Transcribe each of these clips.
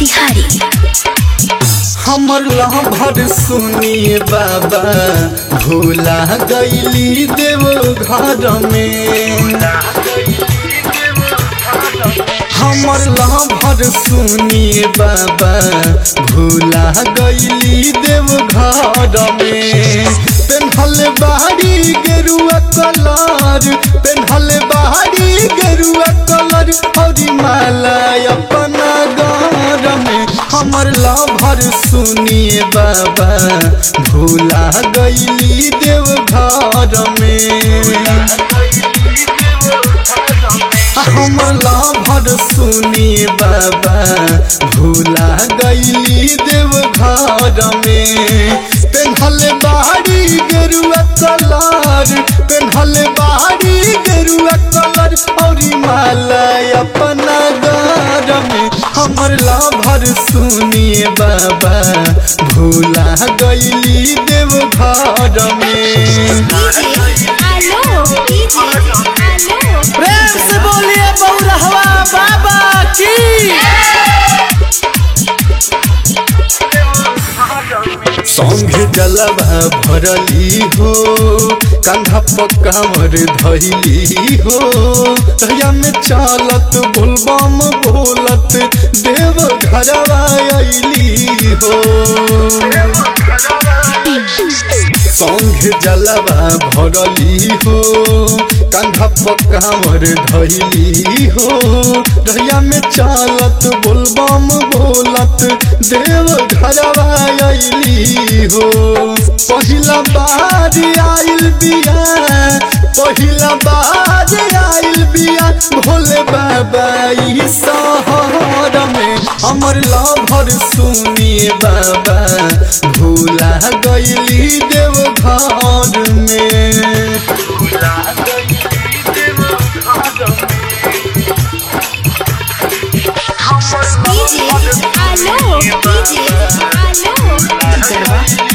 मोतिहारी हमर लहभर सुनिए बाबा भूला गईली देव घर में हमर लहभर सुनिए बाबा भूला गईली देव घर में पेन्हल बाहरी गेरुआ कलर पेन्हल बाहरी गेरुआ कलर हरी माला अपना घर में हमर लभर सुनिए बाबा भूला गईली देव घर में हमर लभर सुनिए बाबा भूला गईली देव घर में पेन्हल बाहरी गेरुआ कलर पेन्हल बाहरी गेरुआ कलर और माला अपना घर में हमर लभर सुनिए बाबा भूला गईली देव घर में डीजे आलो डीजे आलो प्रेम से बोलिए बौरहवा बाबा की संग जलवा भरली हो कंधा पकामर धैली हो तहिया में चालत बोलबम बोलत देव घरवा अइली हो संग जलवा भरली हो कंधा पकामर धैली हो रहिया में चालत बोलबम बोलत देव घरवा अइली हो पहिला बार आइल बिया पहिला बार आइल बिया भोले बाबा ई शहर में हमर लभर सुनिए बाबा भूला गईली देव घर में डीजे आलो डीजे आलो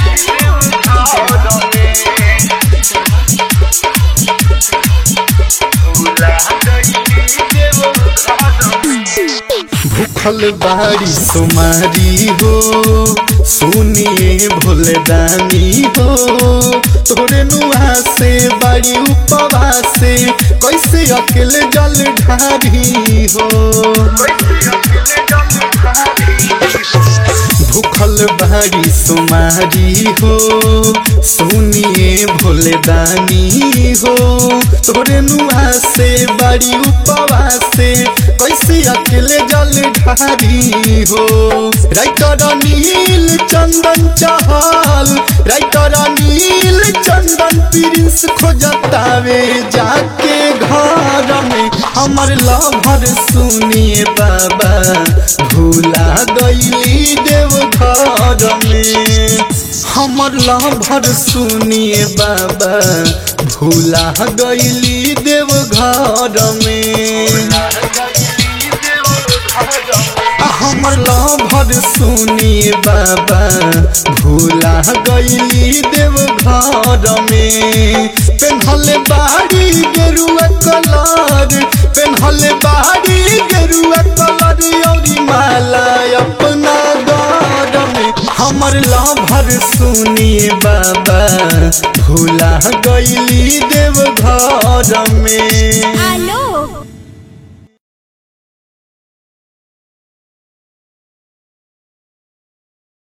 भूखल बाड़ी सुमारी हो सुनिए भोले दानी हो तोरे नुआ से बाड़ी उपवा से कैसे अकेले जल ढारी हो भूखल बाड़ी सुमारी हो सुनिए भोले दानी हो तोरे नुआ से बाड़ी उपवा से कैसे अकेले जल ढारी हो राइटर नील चंदन चहल राइटर नील चंदन प्रिंस खोजतावे जाके घर में हमर लभर सुनिए बाबा भूला गईली देव घर में हमर लभर सुनिए बाबा भूला गईली देव घर में हमर लभर सुनिए बाबा भूला गईली देव घर में पेन्हल बाहरी गेरुआ कलर पेन्हल बाहरी गेरुआ कलर और माला अपना घर में हमर लभर सुनिए बाबा भूला गईली देव घर में आलो